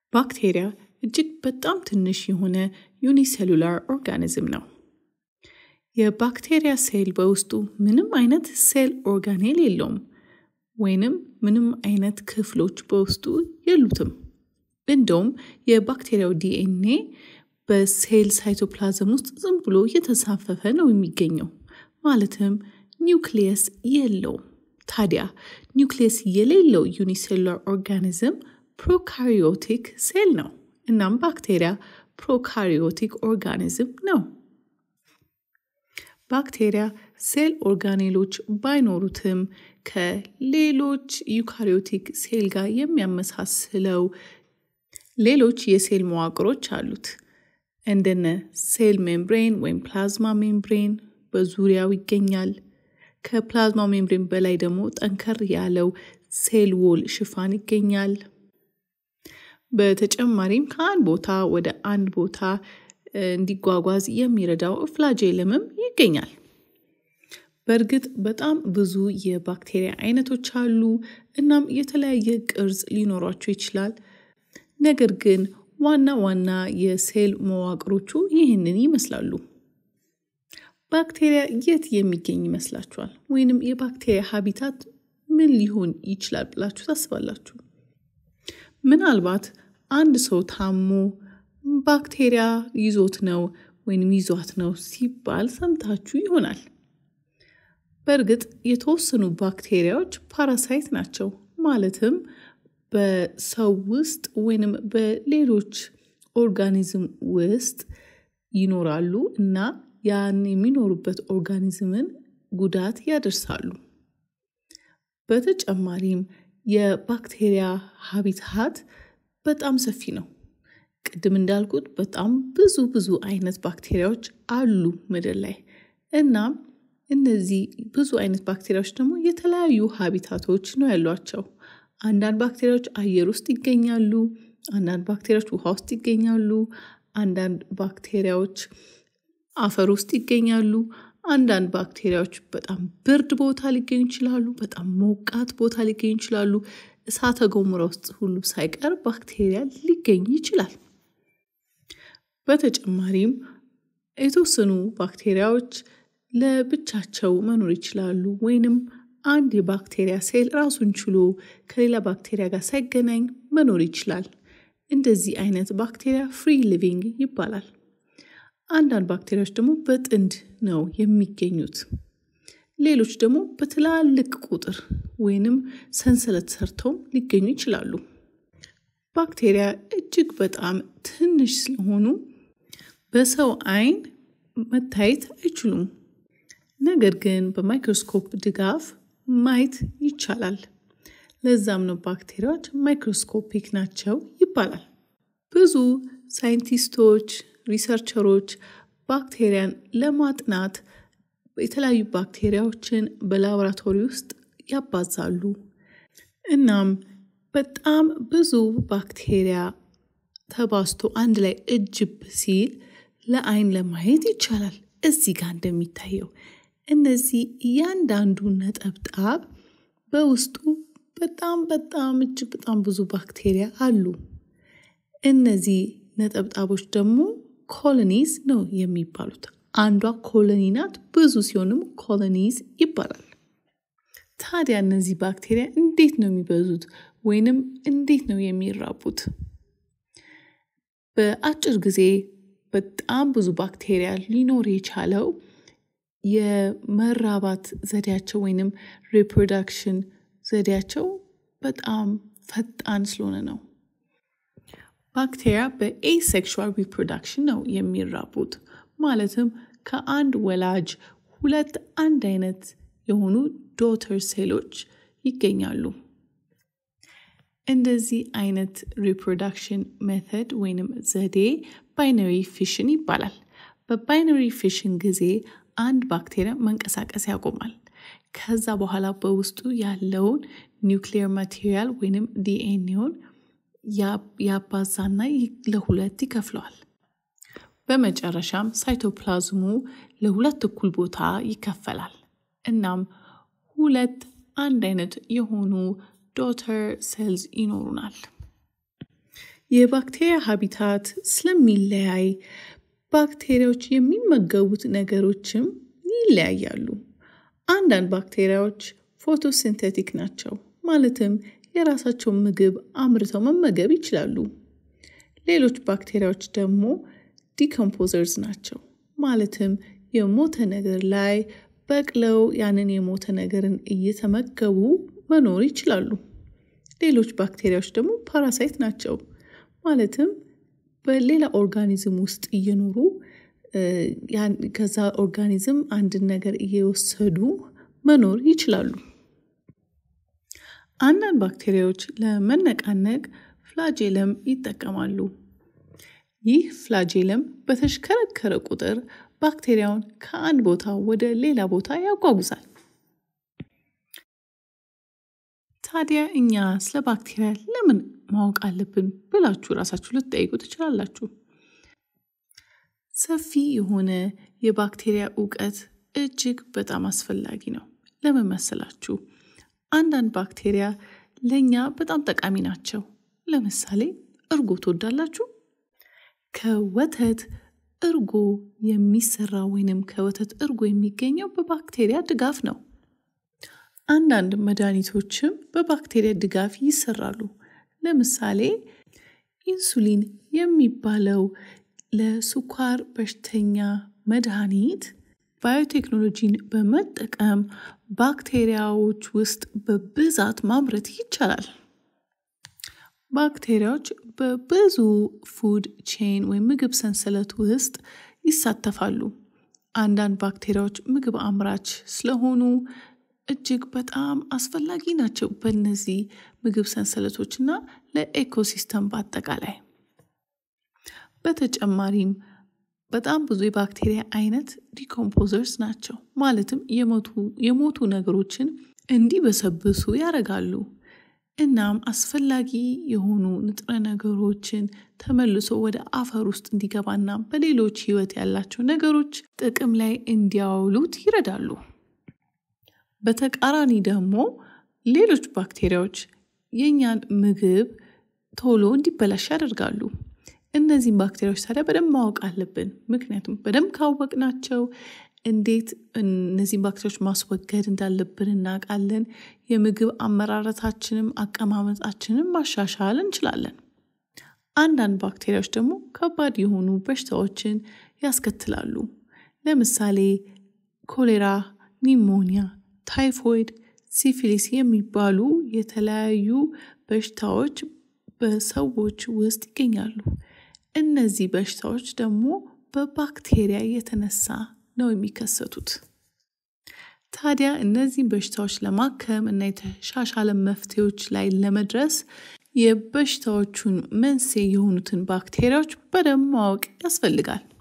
ባክቴሪያ እጅግ በጣም ትንሽ የሆነ ዩኒሴሉላር ኦርጋኒዝም ነው። የባክቴሪያ ሴል በውስጡ ምንም አይነት ሴል ኦርጋኔል የለውም ወይንም ምንም አይነት ክፍሎች በውስጡ የሉትም። እንደውም የባክቴሪያው ዲኤንኤ በሴል ሳይቶፕላዝም ውስጥ ዝም ብሎ እየተንሳፈፈ ነው የሚገኘው። ማለትም ኒውክሊየስ የለውም። ታዲያ ኒውክሊየስ የሌለው ዩኒሴሉላር ኦርጋኒዝም ፕሮካሪዮቲክ ሴል ነው። እናም ባክቴሪያ ፕሮካሪዮቲክ ኦርጋኒዝም ነው። ባክቴሪያ ሴል ኦርጋኔሎች ባይኖሩትም ከሌሎች ዩካሪዮቲክ ሴል ጋር የሚያመሳስለው ሌሎች የሴል መዋቅሮች አሉት። እንደነ ሴል ሜምብሬን ወይም ፕላዝማ ሜምብሬን በዙሪያው ይገኛል። ከፕላዝማ ሜምብሬን በላይ ደግሞ ጠንከር ያለው ሴል ዎል ሽፋን ይገኛል። በተጨማሪም ከአንድ ቦታ ወደ አንድ ቦታ እንዲጓጓዝ የሚረዳው ፍላጄለምም ይገኛል። በእርግጥ በጣም ብዙ የባክቴሪያ አይነቶች አሉ። እናም የተለያየ ቅርጽ ሊኖሯቸው ይችላል። ነገር ግን ዋና ዋና የሴል መዋቅሮቹ ይህንን ይመስላሉ። ባክቴሪያ የት የሚገኝ ይመስላችኋል? ወይንም የባክቴሪያ ሀቢታት ምን ሊሆን ይችላል ብላችሁ ታስባላችሁ? ምናልባት አንድ ሰው ታሞ ባክቴሪያ ይዞት ነው ወይንም ይዟት ነው ሲባል ሰምታችሁ ይሆናል። በእርግጥ የተወሰኑ ባክቴሪያዎች ፓራሳይት ናቸው። ማለትም በሰው ውስጥ ወይንም በሌሎች ኦርጋኒዝም ውስጥ ይኖራሉ እና ያን የሚኖሩበት ኦርጋኒዝምን ጉዳት ያደርሳሉ። በተጨማሪም የባክቴሪያ ሀቢታት በጣም ሰፊ ነው። ቅድም እንዳልኩት በጣም ብዙ ብዙ አይነት ባክቴሪያዎች አሉ ምድር ላይ እናም እነዚህ ብዙ አይነት ባክቴሪያዎች ደግሞ የተለያዩ ሀቢታቶች ነው ያሏቸው። አንዳንድ ባክቴሪያዎች አየር ውስጥ ይገኛሉ። አንዳንድ ባክቴሪያዎች ውሃ ውስጥ ይገኛሉ። አንዳንድ ባክቴሪያዎች አፈር ውስጥ ይገኛሉ። አንዳንድ ባክቴሪያዎች በጣም ብርድ ቦታ ሊገኙ ይችላሉ። በጣም ሞቃት ቦታ ሊገኙ ይችላሉ። እሳተ ገሞራ ውስጥ ሁሉ ሳይቀር ባክቴሪያ ሊገኝ ይችላል። በተጨማሪም የተወሰኑ ባክቴሪያዎች ለብቻቸው መኖር ይችላሉ ወይንም አንድ የባክቴሪያ ሴል ራሱን ችሎ ከሌላ ባክቴሪያ ጋር ሳይገናኝ መኖር ይችላል። እንደዚህ አይነት ባክቴሪያ ፍሪ ሊቪንግ ይባላል። አንዳንድ ባክቴሪያዎች ደግሞ በጥንድ ነው የሚገኙት። ሌሎች ደግሞ በትላልቅ ቁጥር ወይንም ሰንሰለት ሰርተው ሊገኙ ይችላሉ። ባክቴሪያ እጅግ በጣም ትንሽ ስለሆኑ በሰው አይን መታየት አይችሉም። ነገር ግን በማይክሮስኮፕ ድጋፍ ማየት ይቻላል። ለዛም ነው ባክቴሪያዎች ማይክሮስኮፒክ ናቸው ይባላል። ብዙ ሳይንቲስቶች፣ ሪሰርቸሮች ባክቴሪያን ለማጥናት የተለያዩ ባክቴሪያዎችን በላቦራቶሪ ውስጥ ያባዛሉ። እናም በጣም ብዙ ባክቴሪያ ተባዝቶ አንድ ላይ እጅብ ሲል ለአይን ለማየት ይቻላል። እዚህ ጋር እንደሚታየው እነዚህ እያንዳንዱ ነጠብጣብ በውስጡ በጣም በጣም እጅግ በጣም ብዙ ባክቴሪያ አሉ። እነዚህ ነጠብጣቦች ደግሞ ኮሎኒዝ ነው የሚባሉት። አንዷ ኮሎኒ ናት። ብዙ ሲሆንም ኮሎኒዝ ይባላል። ታዲያ እነዚህ ባክቴሪያ እንዴት ነው የሚበዙት ወይንም እንዴት ነው የሚራቡት? በአጭር ጊዜ በጣም ብዙ ባክቴሪያ ሊኖር የቻለው የመራባት ዘዴያቸው ወይንም ሪፕሮዳክሽን ዘዴያቸው በጣም ፈጣን ስለሆነ ነው። ባክቴሪያ በኤሴክሹዋል ሪፕሮዳክሽን ነው የሚራቡት። ማለትም ከአንድ ወላጅ ሁለት አንድ አይነት የሆኑ ዶተር ሴሎች ይገኛሉ። እንደዚህ አይነት ሪፕሮዳክሽን ሜተድ ወይንም ዘዴ ባይነሪ ፊሽን ይባላል። በባይነሪ ፊሽን ጊዜ አንድ ባክቴሪያ መንቀሳቀስ ያቆማል። ከዛ በኋላ በውስጡ ያለውን ኒውክሊየር ማቴሪያል ወይንም ዲኤንኤውን ያባዛና ለሁለት ይከፍለዋል። በመጨረሻም ሳይቶፕላዝሙ ለሁለት እኩል ቦታ ይከፈላል። እናም ሁለት አንድ አይነት የሆኑ ዶተር ሴልስ ይኖሩናል። የባክቴሪያ ሀቢታት ስለሚለያይ ባክቴሪያዎች የሚመገቡት ነገሮችም ይለያያሉ። አንዳንድ ባክቴሪያዎች ፎቶሲንቴቲክ ናቸው፣ ማለትም የራሳቸውን ምግብ አምርተው መመገብ ይችላሉ። ሌሎች ባክቴሪያዎች ደግሞ ዲኮምፖዘርስ ናቸው፣ ማለትም የሞተ ነገር ላይ በቅለው ያንን የሞተ ነገርን እየተመገቡ መኖር ይችላሉ። ሌሎች ባክቴሪያዎች ደግሞ ፓራሳይት ናቸው፣ ማለትም በሌላ ኦርጋኒዝም ውስጥ እየኖሩ ከዛ ኦርጋኒዝም አንድን ነገር እየወሰዱ መኖር ይችላሉ። አንዳንድ ባክቴሪያዎች ለመነቃነቅ ፍላጄለም ይጠቀማሉ። ይህ ፍላጄለም በተሽከረከረ ቁጥር ባክቴሪያውን ከአንድ ቦታ ወደ ሌላ ቦታ ያጓጉዛል። ታዲያ እኛ ስለ ባክቴሪያ ለምን ማወቅ አለብን ብላችሁ ራሳችሁ ልትጠይቁ ትችላላችሁ። ሰፊ የሆነ የባክቴሪያ እውቀት እጅግ በጣም አስፈላጊ ነው። ለምን መሰላችሁ? አንዳንድ ባክቴሪያ ለእኛ በጣም ጠቃሚ ናቸው። ለምሳሌ እርጎ ትወዳላችሁ? ከወተት እርጎ የሚሰራ ወይንም ከወተት እርጎ የሚገኘው በባክቴሪያ ድጋፍ ነው። አንዳንድ መድኃኒቶችም በባክቴሪያ ድጋፍ ይሰራሉ። ለምሳሌ ኢንሱሊን የሚባለው ለስኳር በሽተኛ መድኃኒት ባዮቴክኖሎጂን በመጠቀም ባክቴሪያዎች ውስጥ በብዛት ማምረት ይቻላል። ባክቴሪያዎች በብዙ ፉድ ቼን ወይም ምግብ ሰንሰለት ውስጥ ይሳተፋሉ። አንዳንድ ባክቴሪያዎች ምግብ አምራች ስለሆኑ እጅግ በጣም አስፈላጊ ናቸው በእነዚህ ምግብ ሰንሰለቶች እና ለኤኮሲስተም በአጠቃላይ። በተጨማሪም በጣም ብዙ የባክቴሪያ አይነት ዲኮምፖዘርስ ናቸው። ማለትም የሞቱ ነገሮችን እንዲበሰብሱ ያደርጋሉ። እናም አስፈላጊ የሆኑ ንጥረ ነገሮችን ተመልሶ ወደ አፈር ውስጥ እንዲገባና በሌሎች ህይወት ያላቸው ነገሮች ጥቅም ላይ እንዲያውሉት ይረዳሉ። በተቃራኒ ደግሞ ሌሎች ባክቴሪያዎች የእኛን ምግብ ቶሎ እንዲበላሽ ያደርጋሉ። እነዚህም ባክቴሪያዎች ታዲያ በደንብ ማወቅ አለብን። ምክንያቱም በደንብ ካወቅናቸው እንዴት እነዚህን ባክቴሪያዎች ማስወገድ እንዳለብን እናውቃለን። የምግብ አመራረታችንም አቀማመጣችንም ማሻሻል እንችላለን። አንዳንድ ባክቴሪያዎች ደግሞ ከባድ የሆኑ በሽታዎችን ያስከትላሉ። ለምሳሌ ኮሌራ፣ ኒሞኒያ፣ ታይፎይድ፣ ሲፊሊስ የሚባሉ የተለያዩ በሽታዎች በሰዎች ውስጥ ይገኛሉ። እነዚህ በሽታዎች ደግሞ በባክቴሪያ የተነሳ ነው የሚከሰቱት። ታዲያ እነዚህን በሽታዎች ለማከም እና የተሻሻለ መፍትሄዎች ላይ ለመድረስ የበሽታዎቹን መንስኤ የሆኑትን ባክቴሪያዎች በደንብ ማወቅ ያስፈልጋል።